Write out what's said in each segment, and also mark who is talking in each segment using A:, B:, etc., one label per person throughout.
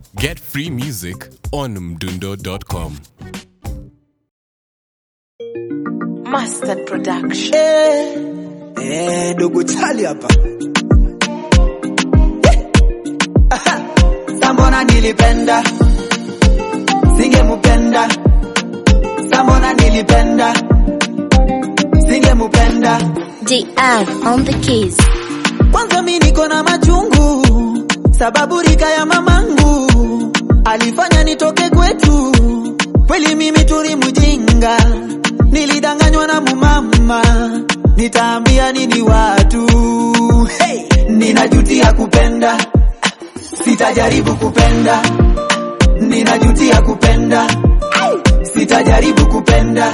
A: Get free music on mdundo.com.
B: Mustard Production.
C: Eh, eh, dogo chali hapa Eh, aha, sambona nilipenda singemupenda sambona nilipenda singemupenda
D: DR on the keys.
C: kwanza mi niko na machungu sababu rika ya mamangu alifanya nitoke kwetu kweli mimi turi mjinga nilidanganywa na mumama nitaambia nini watu hey! ninajutia kupenda sitajaribu kupenda ninajutia kupenda sitajaribu kupenda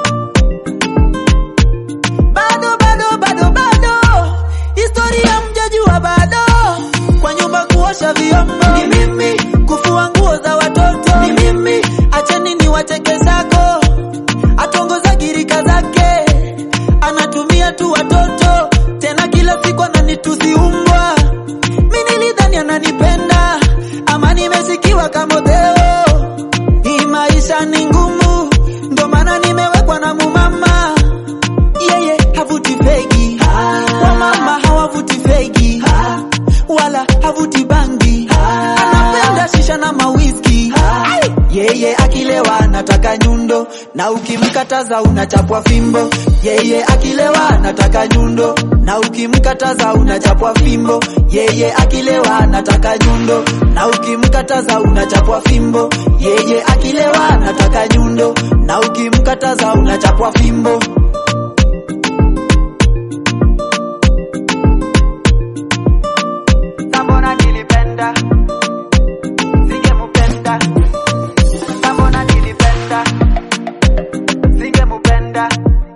C: bado bado bado bado historia mjajua bado kwa nyumba kuosha vyombo ni mimi kufua nguo za watoto ni mimi acheni ni wacheke zako atongoza girika zake anatumia tu watoto tena kila siku ananitusi umbwa mi nilidhani ananipenda ama nimesikiwa kamodheo hii maisha ni ngumu ndo maana nimewekwa na mumama yeye havuti fegi wamama hawavuti fegi wala havuti bangi anapenda shisha na mawiski yeye akilewa anataka nyundo na ukimkataza unachapwa fimbo yeye akilewa anataka nyundo na ukimkataza unachapwa fimbo yeye akilewa anataka nyundo na ukimkataza unachapwa fimbo yeye akilewa anataka nyundo na ukimkataza unachapwa fimbo Sambona nilipenda singemupenda Sambona nilipenda singemupenda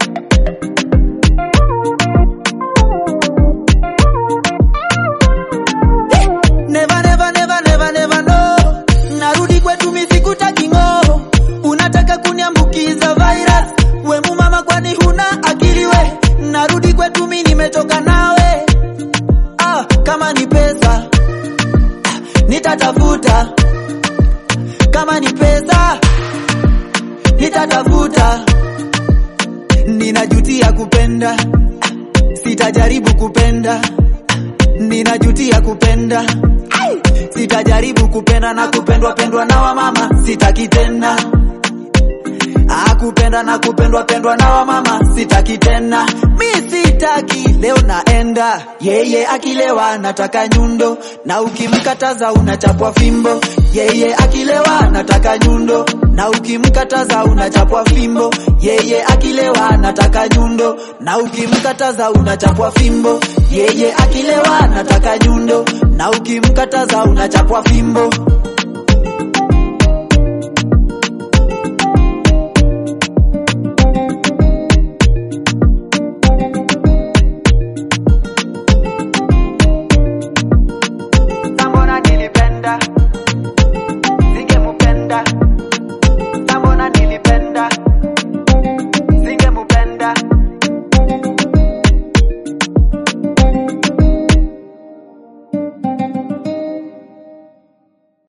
C: Never never never never never no Narudi kwetu misikutaki ng'o Unataka kuniambukiza virus We mumama kwani huna akili we Narudi kwetu mi nimetoka nawe ah, kama ni pesa ah, nitatafuta kama ni pesa nitatafuta ninajutia kupenda ah, sitajaribu kupenda ah, ninajutia kupenda Ai! sitajaribu kupenda na kupendwa pendwa na wamama sitaki tena Ah, kupenda na kupendwa pendwa na wamama sitaki tena mi sitaki leo naenda yeye akilewa nataka nyundo na ukimkataza unachapwa fimbo yeye akilewa nataka nyundo na ukimkataza unachapwa fimbo yeye akilewa nataka nyundo na ukimkataza unachapwa fimbo yeye akilewa nataka nyundo na ukimkataza unachapwa fimbo